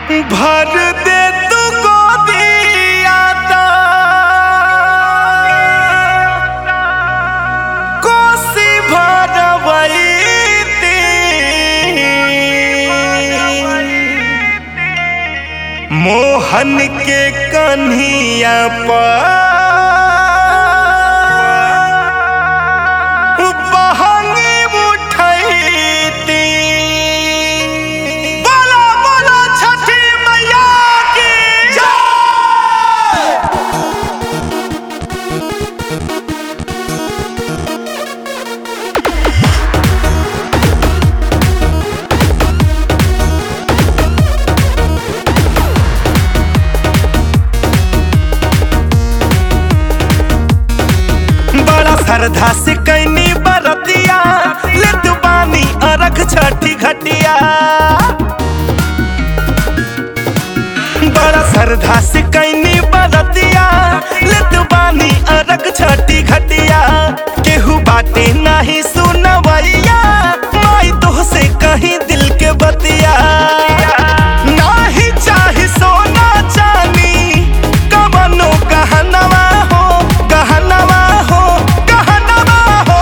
भर दे तू गोदिया कोसी भरवैती मोहन के कन्हिया पर बहंगी उठैती बोलो बोलो छठी मैया की जय बड़ा श्रद्धा से कैनी बरतिया लेत बानी अरख छठी घटिया बड़ा श्रद्धा से कैनी बरतिया लेत बानी अरख छठी घटिया केहू बाटे नाही सुनवैया माई तो से कहीं दिल के बतिया नाही चाही सोना चानी कवनो गहनवा हो गहनवा हो गहनवा हो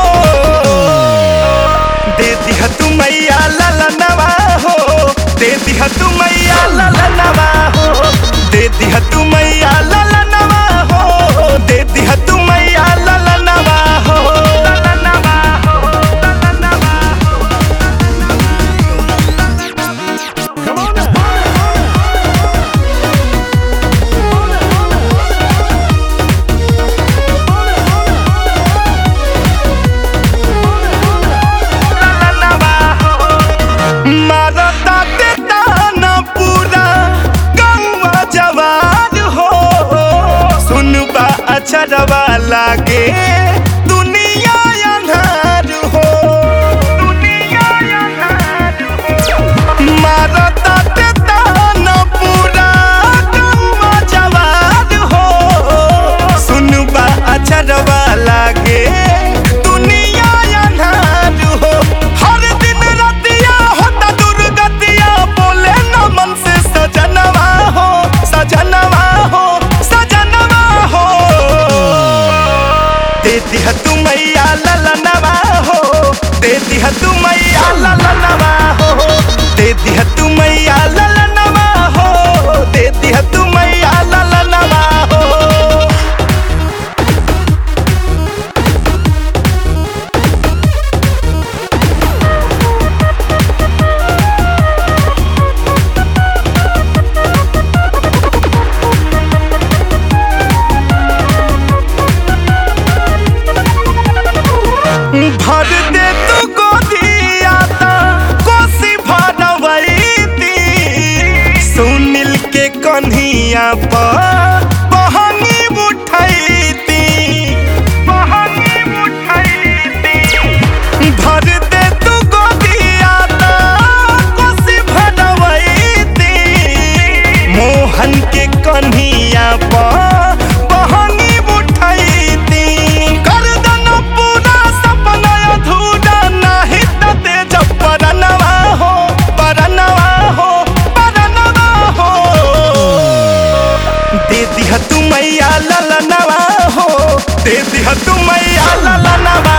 दे दिह तू मैया ललनवा हो दे दिह तू मैया ललनवा हो दे दिह तू मैया ललनवा हो दे दिह तू मैया ललनवा हो ललनवा हो ललनवा हो मारता के ताना पूरा गौवा जवान हो सुनबा अचरवा लागे दुनिया अन्हार हो दुनिया अन्हार हो मारता के ताना पूरा गौवा जवान हो सुनबा अचरवा लागे दुनिया अन्हार हो हर दिन रतिया होता दुर्गतिया बोले न मन से सजनवा हो सजनवा हो सजनवा हो दे दिह तू मैया ललनवा हो दे दिह तू मैया ललनवा हो दे दिह तू मैया ललनवा हो दे दिह तू मैया ललनवा हो भर दे तू गोदिया ता कोसी भरवैती सुनील के कन्हिया पर बहंगी उठैती बहंगी उठैती भर दे तू गोदिया ता कोसी भरवैती मोहन के कन्हिया पर बहंगी उठैती कर दना पूरा सपना अधूरा नाही त तेज परनवा हो परनवा हो परनवा हो दे दिह तू मैया ललनवा हो दे दिह तू मैया ललनवा